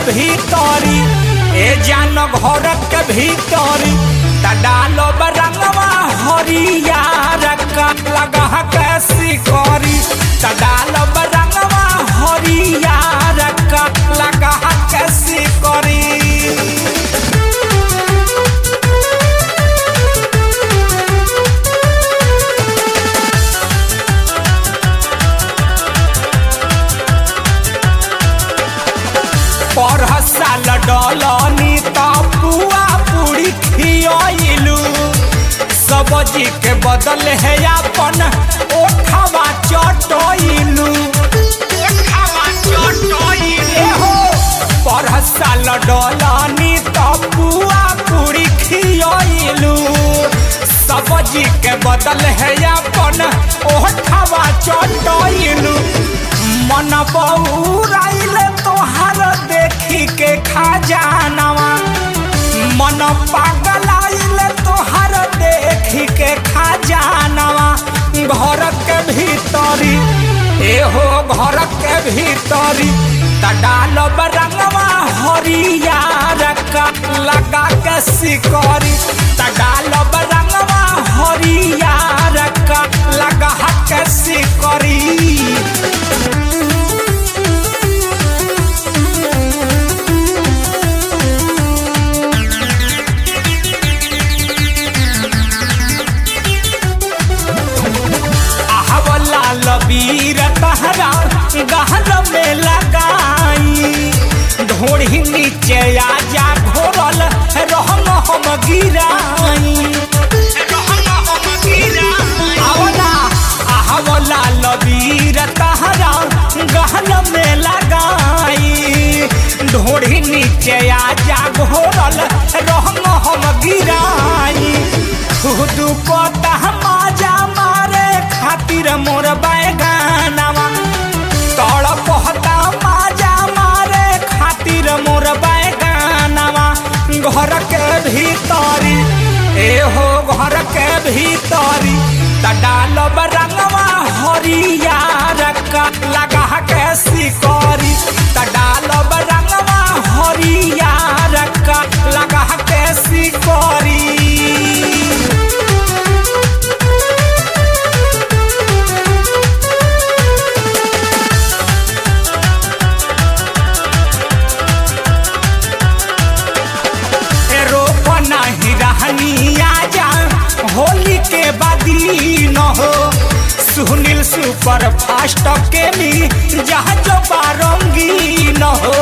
भीतरी ए जान घर के भीतरी त डालो बरंगवा हरियार का लगा कैसी करी त डालो बरंगवा हरियार का लगा कैसी करी पर साल डलनी त पुआ पूरी खियलू सब्जी के बदल है अपन ओठवा चटैलू एहो पर साल डलनी त पुआ पूरी खियलू सब्जी के बदल है अपन ओठवा चटैलू मन बउराइल तोहार देखी के खजानवा मन पागलाइल तोहार देखी के खजानवा घर के भीतरी एहो घर के भीतरी त डाल बरंगवा हरियार का लगा के सिकरी त डाल बरंगवा हरियार का लगा के सिकरी आहवला लबीर तहरा गहर में लगाई ढोड़ी नीचे आजा घोरल रहम हम गिराई आवला आहवला लबीर तहरा गहर में लगाई ढोड़ी नीचे आजा घोरल रहम हम गिराई खुद पता माजा मारे खातिर मोर बैगानवा तड़ पहता माजा मारे खातिर मोर बैगानवा घर के भीतरी एहो घर के भीतरी त डाल बरंगवा हरियार का लगा के सिकरी त डाल बरंगवा हरियार का लगा के सिकरी रोपना ही रहनी आजा होली के बादी न हो सुनील सुपर फास्ट के भी जहाज बारंगी न हो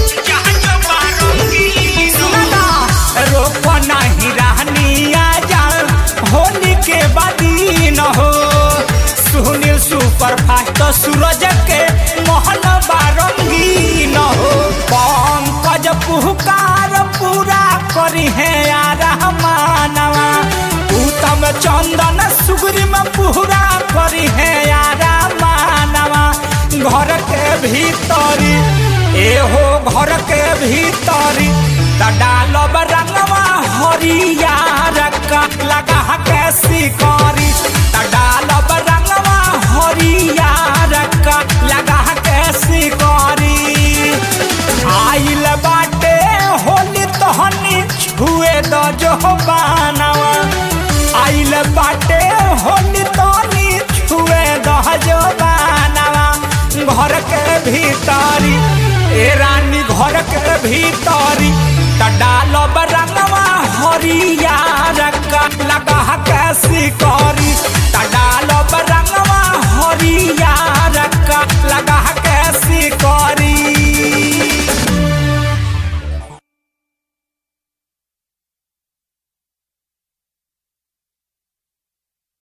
सुनना, रोपना ही रहनी आजा होली के बादी न हो सुनील सुपर फास्ट सूरज के मोहन बारंगी न हो पंकज पुहकार पूरा करी है यार मानवा उत्तम चंदन सुगरी में पूरा करी है यार मानवा घर के भीतरी एहो घर के भीतरी त डाल रंगवा हरियार का लगा के सिकरी त डाल रंगवा हरियार का लगा के सिकरी आइल बाटे होली तहनी छुए द जो बानवा आइल बाटे होली तहनी छुए द जो बानवा घर के भीतरी ए रानी घर के भीतरी त डाल रंगवा हरियार का लगा के सिकरी त डाल